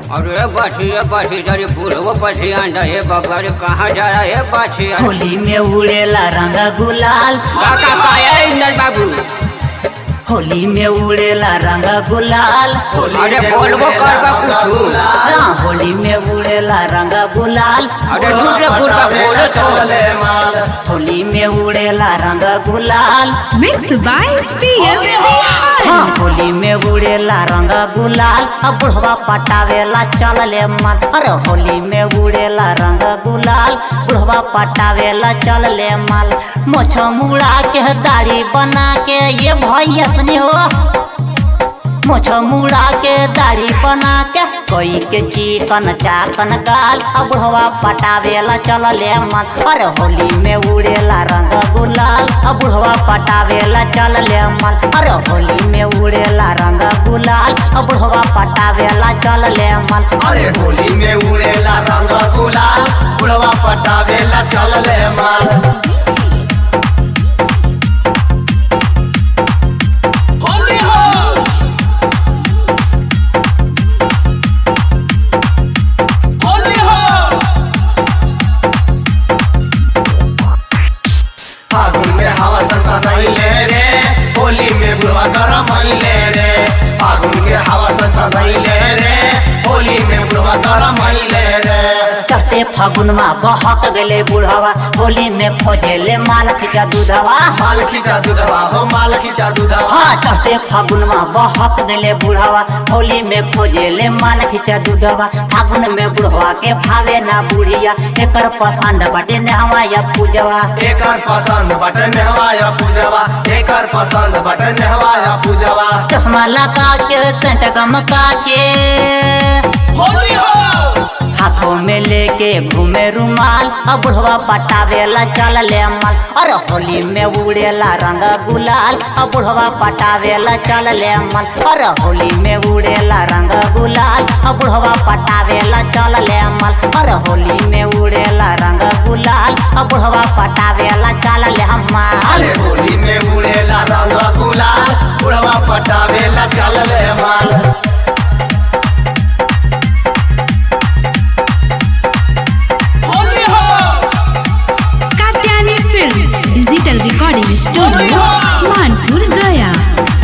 अरे बछिया बछी जरी बुढ़वो बछी अंडा हे बाबा रे कहाँ जा रहा है बछिया होली में उड़ेला रंग गुलाल काका काया इंदर बाबू होली में उड़ेला रंग गुलाल अरे बोलबो करबा कुछू हाँ होली में उड़ेला रंग गुलाल अरे दूसरे बुढ़वा बोलो तो होली में उड़ेला रंग गुलाल Mixed by PM Bihar. हाँ होली में उड़ेला रंग गुलाल अब बुढ़वा पटावेला चलले मन अरे होली में उड़ेला रंग गुलाल बुढ़वा पटावेला चलले मन मोछ मुड़ा के दाढ़ी बना के ये भैया सुनी हो मोछ मुड़ा के दाढ़ी बना के कोई के चिकन चाकन गाल अब बुढ़वा पटावेला चलले मन अरे होली में उड़ेला रंग गुलाल अब बुढ़वा पटावेला चलले मन अरे होली में उड़ेला रंग गुलाल अब बुढ़वा पटावेला चलले मन अरे होली में उड़ेला रंग गुलाल बुढ़वा पटावेला चलले माल होली हो होली हो फागुन में हवा सनसनाइले रे होली में बुढ़वा गरम आइले रे फागुन के हवा सनसनाइले रे होली में बुढ़वा गरम आइले रे चढ़ते फागुनमा बहक गले बुढ़वा होली में खोजेले माल खिंचा दूधवा माल खींचा दूधवा हो माल खींचा दूधवा हाँ चढ़ते फागुनमा बहक गले बुढ़वा होली में खोजेले माल खिंचा दूधवा फागुन में बुढ़वा के भावे ना बुढ़िया एकर पसंद बटे नहवा या पूजवा एकर पसंद बटन हवाया पूजवा एकर पसंद बटन हवाया पूजवा चश्मा लगा के सेंट गमका के होली हो हाथों में लेके घूमे रुमाल अब बुढ़वा पटावेला चल ले माल अरे होली में उड़ेला रंग गुलाल अब बुढ़वा पटावेला चल ले माल अरे होली में उड़ेला रंग गुलाल अब बुढ़वा पटावेला चल ले माल अरे होली में उड़ेला रंग गुलाल अब बुढ़वा पटावेला चल ले माल अरे होली में उड़ेला रंग गुलाल बुढ़वा पटावेला चलले माल होली हो Katyani Film Digital Recording Studio Manpur Gaya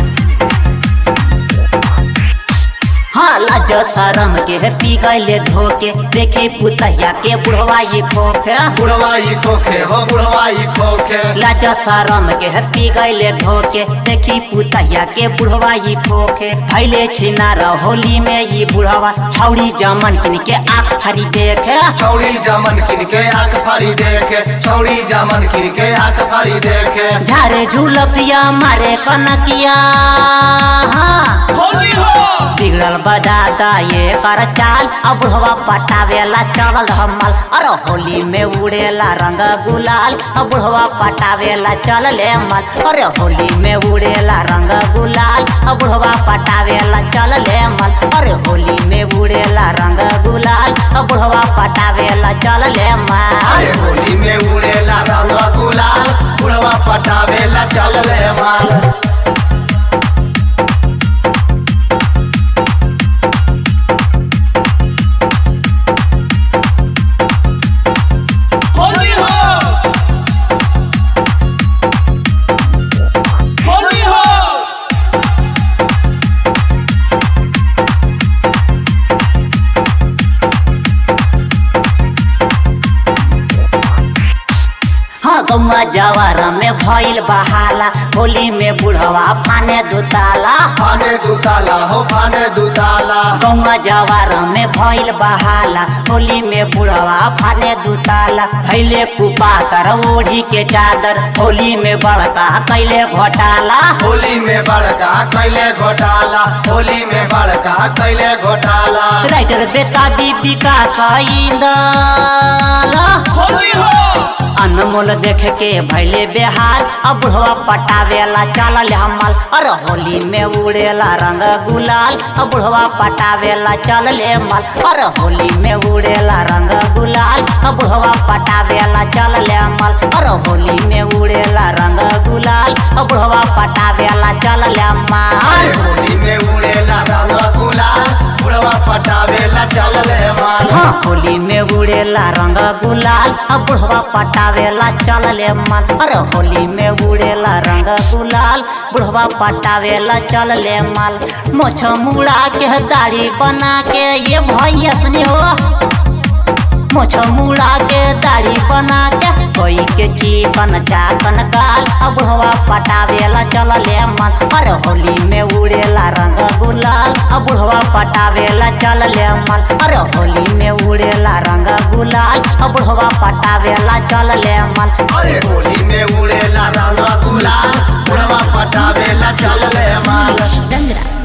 हाँ लाज शरम के है पी गईले धोके देखे पुतहिया के बुढ़वा ये खोखे बुढ़वाई खोखे हो बुढ़वाई खोखे लाज शरम के है पी गईले धोके देखी पुतहिया के बुढ़वा ये खोखे भैले छिनार होली में ये बुढ़वा छौड़ी जमन किन के आँख फरी देखे चौड़ी जामन किन के आंख फाड़ी देखे चौड़ी जामन किन के आंख फाड़ी देखे झारे झूलपिया मारे कनकिया हाँ होली हो बिगड़ल बजाता ये कर चाल अब बुढ़वा पटावेला चलल हमल अरे होली में उड़ेला रंग गुलाल अब बुढ़वा पटावेला चलले मल अरे होली में उड़ेला रंग गुलाल अब बुढ़वा पटावेला चलले मल अरे होली में उड़ेला रंग गुलाल अब बुढ़वा पटावेला चलले अरे मल होली में उड़ेला रंग गुलाल बुढ़वा पटावेला चलले माल होली हो होली हो हाँ गौवा जवार में भइल बहाला होली में बुढ़वा फाने दुताला फाने दुताला हो फाने दुताला गौवा जवार में भइल बहाला होली में बुढ़वा फाने दुताला भैले कुपातर ओढ़ी के चादर होली में बड़का कैले घोटाला होली में बड़का कैले घोटाला होली में बड़का कैले घोटाला राइटर बेटा बीबी का सईदला होली हो अनमोल देख के भैले बेहाल अब बुढ़वा पटावेला चलल हमल अरे होली में उड़ेला रंग गुलाल अब बुढ़वा पटावेला चलले मल अरे होली में उड़ेला रंग गुलाल अब बुढ़वा पटावेला चलले मल अरे होली में उड़ेला रंग गुलाल अब बुढ़वा पटावेला चलले अरे मल होली में उड़ेला रंग गुलाल बुढ़वा पटावेला में उड़ेला रंग गुलाल अब बुढ़वा पटावेला चलले मन अरे होली में उड़ेला रंग गुलाल बुढ़वा पटावेला चलले माल मोछ मुड़ा के दाढ़ी बना के ये भैया सुनी हो मोछ मुड़ा के दाढ़ी बना के कोई के चिकन चाकन गाल अब बुढ़वा पटावेला चलले मन अरे होली में उड़ेला रंग गुलाल अब बुढ़वा पटावेला चलले मन अरे होली में उड़ेला रंग गुलाल अब बुढ़वा पटावेला चलले मन अरे होली में उड़ेला रंग गुलाल बुढ़वा पटावेला चल ले माल डंगरा